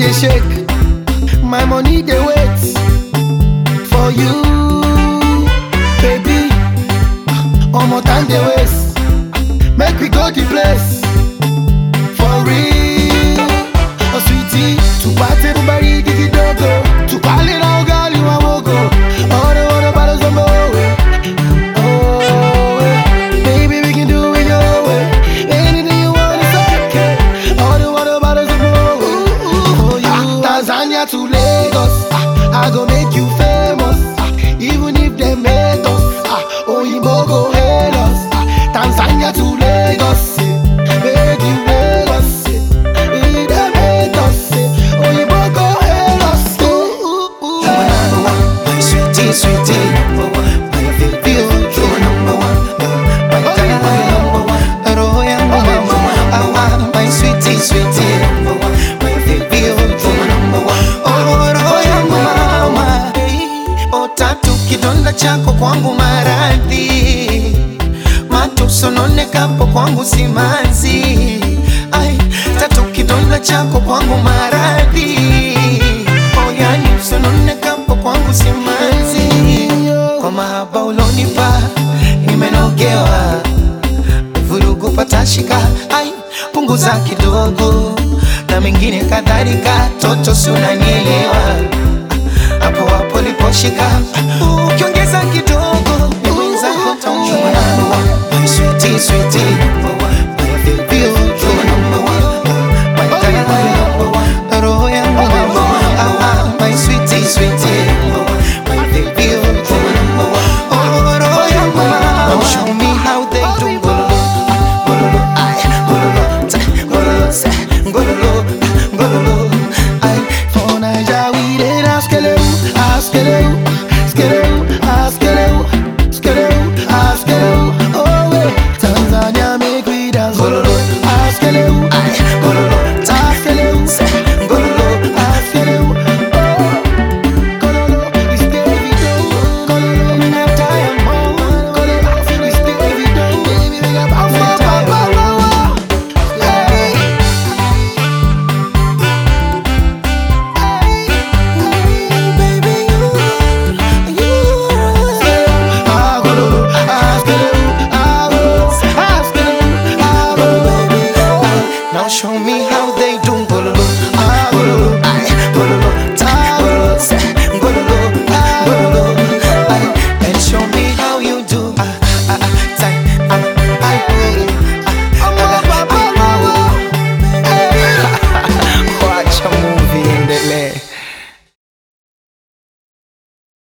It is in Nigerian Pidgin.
dey shake, my money dey wait for you, baby. Omo time dey waste, make we go the place for real. Oh sweetie, tupate bubari gigi dogo, tupale na ugali wa mogo. Oro oro bado zombo we, oh we. Baby we can do it your way, anything you want is okay. Oro oro bado zombo we, for you. Tanzania to Lagos, ah, I go make you famous, ah, even if them hate us. Ah, Oyinbo go hail us, ah, Tanzania to Lagos, eh, make you Lagos, eh, if them hate us, eh, Oyinbo go hail us. Ooh, ooh, ooh. You're my number one, my sweetie, sweetie, number one. My baby, oh, you're number one, my darling, my number one. Roho yangu mama, awa, my sweetie, sweetie, number one. My baby, oh, you're number one. Oh, roho yangu mama, oh, tatu kidonda chako kwangu maradhi matusononekapo kwangu simanzi ai tatu kidonda chako kwangu maradhi oyani usononekapo kwangu simanzi kwa mahaba ulonipa nimenogewa vurugu patashika ai punguza kidogo na mengine kadhalika toto si unanielewa hapo hapo liposhika ukiongeza kidogo ni mwenzako taumia My sweetie, sweetie,